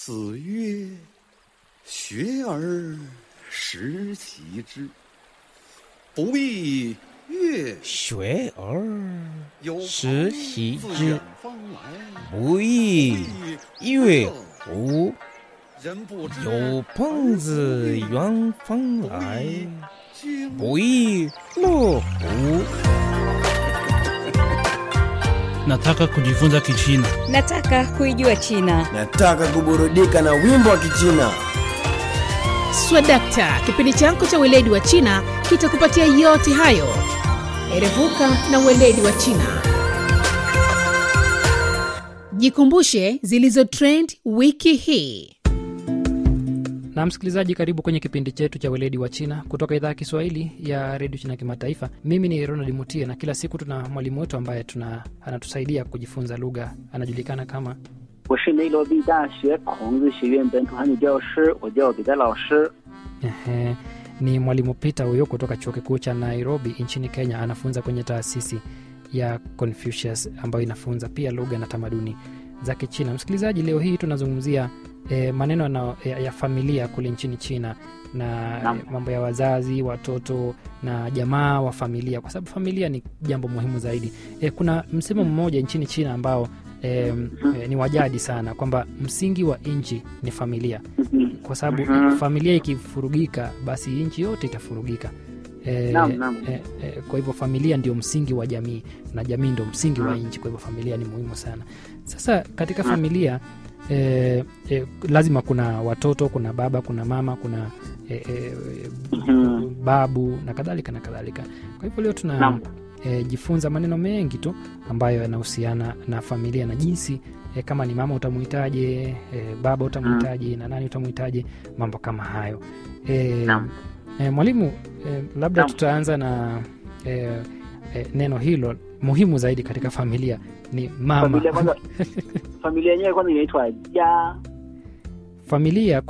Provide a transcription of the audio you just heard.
子曰：“学而时习之，不亦乐学而有朋时习自之远方来， 不亦乐乎？ 人不知有朋自远方来， 经不亦乐乎？ Nataka kujifunza Kichina. Nataka kuijua China. Nataka kuburudika na wimbo wa Kichina. Swadakta, kipindi chako cha weledi wa China kitakupatia yote hayo. Erevuka na weledi wa China. Jikumbushe zilizo trend wiki hii. na msikilizaji karibu kwenye kipindi chetu cha weledi wa china kutoka idhaa ya kiswahili ya redio china kimataifa mimi ni ronald mutie na kila siku tuna mwalimu wetu ambaye tuna anatusaidia kujifunza lugha anajulikana kama 我是内罗毕大学孔子学院本土汉语教师，我叫彼得老师。 Ehe, ni mwalimu peter huyo kutoka chuo kikuu cha nairobi nchini kenya anafunza kwenye taasisi ya confucius ambayo inafunza pia lugha na tamaduni za kichina msikilizaji leo hii tunazungumzia e, maneno na, ya, ya familia kule nchini china na Naam. e, mambo ya wazazi watoto na jamaa wa familia kwa sababu familia ni jambo muhimu zaidi e, kuna msemo mmoja nchini china ambao e, e, ni wajadi sana kwamba msingi wa nchi ni familia kwa sababu Mhm. familia ikifurugika basi nchi yote itafurugika e, Naam, naam. e, e, kwa hivyo familia ndio msingi wa jamii na jamii ndio msingi wa nchi kwa hivyo familia ni muhimu sana sasa katika familia e, e, lazima kuna watoto kuna baba kuna mama kuna e, e, Mhm. babu na kadhalika na kadhalika kwa hivyo leo tuna Naam. e, jifunza maneno mengi tu ambayo yanahusiana na familia na jinsi e, kama ni mama utamuhitaje e, baba utamuhitaje na nani utamuhitaje mambo kama hayo e, Naam. e, mwalimu e, labda Naam. tutaanza na e, e, neno hilo muhimu zaidi katika familia ni mama Familia kwanza, familia yenyewe kwanza inaitwa ja. familia